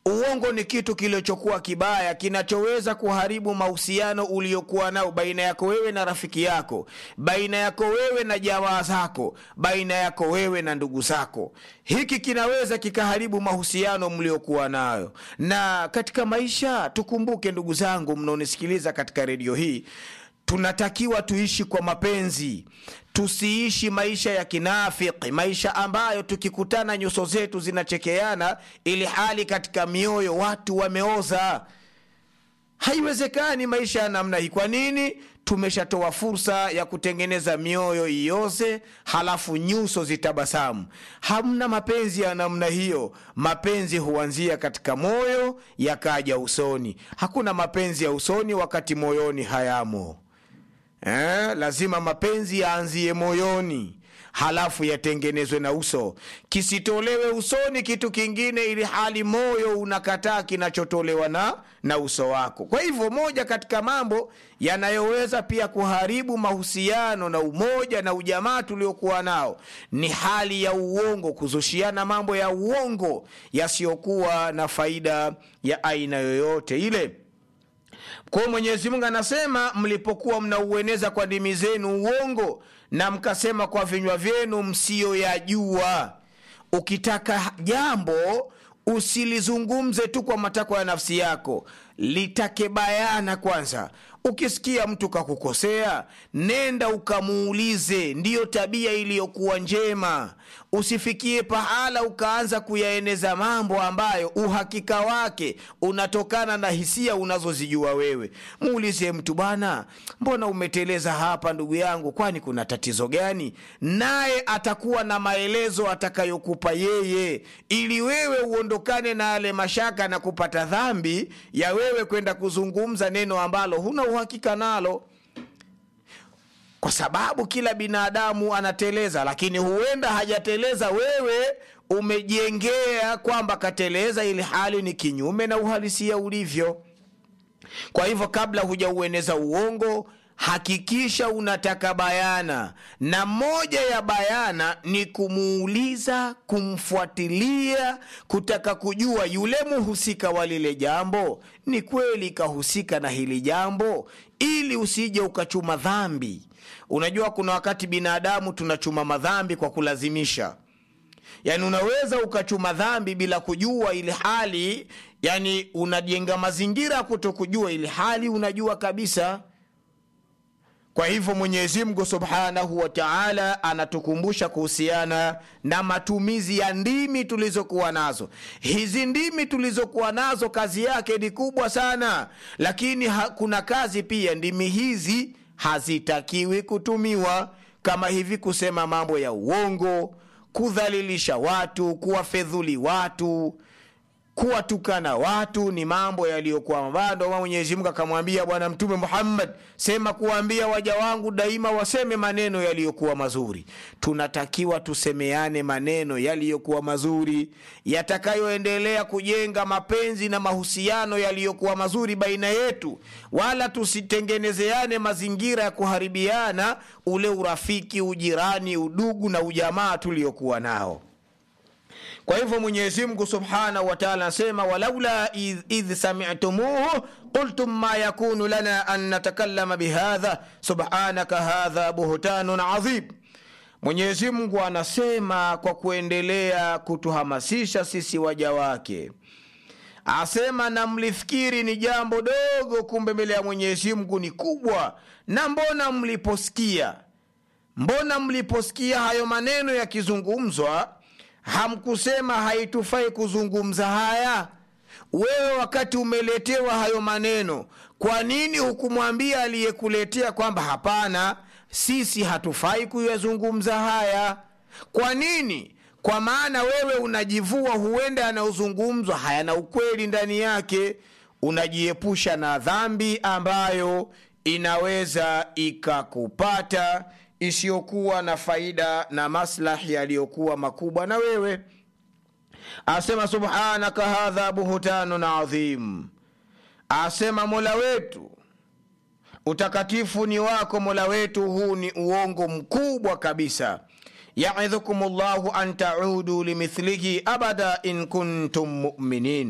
uongo ni kitu kilichokuwa kibaya kinachoweza kuharibu mahusiano uliokuwa nao baina yako wewe na rafiki yako baina yako wewe na jamaa zako baina yako wewe na ndugu zako hiki kinaweza kikaharibu mahusiano mliokuwa nayo na katika maisha tukumbuke ndugu zangu mnaonisikiliza katika redio hii tunatakiwa tuishi kwa mapenzi tusiishi maisha ya kinafiki maisha ambayo tukikutana nyuso zetu zinachekeana ili hali katika mioyo watu wameoza haiwezekani maisha ya namna hii kwa nini tumeshatoa fursa ya kutengeneza mioyo ioze halafu nyuso zitabasamu hamna mapenzi ya namna hiyo mapenzi huanzia katika moyo yakaja usoni hakuna mapenzi ya usoni wakati moyoni hayamo eh, lazima mapenzi yaanzie moyoni halafu yatengenezwe na uso kisitolewe usoni kitu kingine ili hali moyo unakataa kinachotolewa na, na uso wako kwa hivyo moja katika mambo yanayoweza pia kuharibu mahusiano na umoja na ujamaa tuliokuwa nao ni hali ya uongo kuzushiana mambo ya uongo yasiyokuwa na faida ya aina yoyote ile kwa mwenyezi mungu anasema mlipokuwa mnaueneza kwa ndimi zenu uongo na mkasema kwa vinywa vyenu msiyoyajua ukitaka jambo usilizungumze tu kwa matakwa ya nafsi yako litake bayana kwanza ukisikia mtu kakukosea nenda ukamuulize ndiyo tabia iliyokuwa njema usifikie pahala ukaanza kuyaeneza mambo ambayo uhakika wake unatokana na hisia unazozijua wewe muulize mtu bwana mbona umeteleza hapa ndugu yangu kwani kuna tatizo gani naye atakuwa na maelezo atakayokupa yeye ili wewe uondokane na yale mashaka na kupata dhambi ya wewe kwenda kuzungumza neno ambalo huna uhakika nalo kwa sababu kila binadamu anateleza lakini huenda hajateleza wewe umejengea kwamba kateleza ili hali ni kinyume na uhalisia ulivyo kwa hivyo kabla hujaueneza uongo hakikisha unataka bayana na moja ya bayana ni kumuuliza kumfuatilia kutaka kujua yule muhusika wa lile jambo ni kweli kahusika na hili jambo ili usije ukachuma dhambi unajua kuna wakati binadamu tunachuma madhambi kwa kulazimisha yaani unaweza ukachuma dhambi bila kujua ili hali yani unajenga mazingira ya kuto kujua ili hali unajua kabisa kwa hivyo mwenyezi mungu subhanahu wa taala anatukumbusha kuhusiana na matumizi ya ndimi tulizokuwa nazo hizi ndimi tulizokuwa nazo kazi yake ni kubwa sana lakini ha, kuna kazi pia ndimi hizi hazitakiwi kutumiwa kama hivi kusema mambo ya uongo kudhalilisha watu kuwafedhuli watu kuwatukana watu ni mambo yaliyokuwa mabaya ndio mwenyezi mungu akamwambia bwana mtume muhammad sema kuwaambia waja wangu daima waseme maneno yaliyokuwa mazuri tunatakiwa tusemeane maneno yaliyokuwa mazuri yatakayoendelea kujenga mapenzi na mahusiano yaliyokuwa mazuri baina yetu wala tusitengenezeane mazingira ya kuharibiana ule urafiki ujirani udugu na ujamaa tuliokuwa nao kwa hivyo mwenyezi mungu subhanahu wataala anasema walaula idh, idh samitumuhu qultum ma yakunu lana an natakallama bihadha subhanaka hadha buhtanun adhim mwenyezi mungu anasema kwa kuendelea kutuhamasisha sisi waja wake asema na mlifikiri ni jambo dogo kumbe mbele ya mwenyezi mungu ni kubwa na mbona mliposikia mbona mliposikia hayo maneno yakizungumzwa hamkusema haitufai kuzungumza haya wewe wakati umeletewa hayo maneno kwa nini hukumwambia aliyekuletea kwamba hapana sisi hatufai kuyazungumza haya kwa nini kwa maana wewe unajivua huenda yanayozungumzwa hayana ukweli ndani yake unajiepusha na dhambi ambayo inaweza ikakupata isiyokuwa na faida na maslahi yaliyokuwa makubwa na wewe asema subhanaka hadha buhtanun adhim asema mola wetu utakatifu ni wako mola wetu huu ni uongo mkubwa kabisa yaidhukum llahu an taudu limithlihi abada in kuntum muminin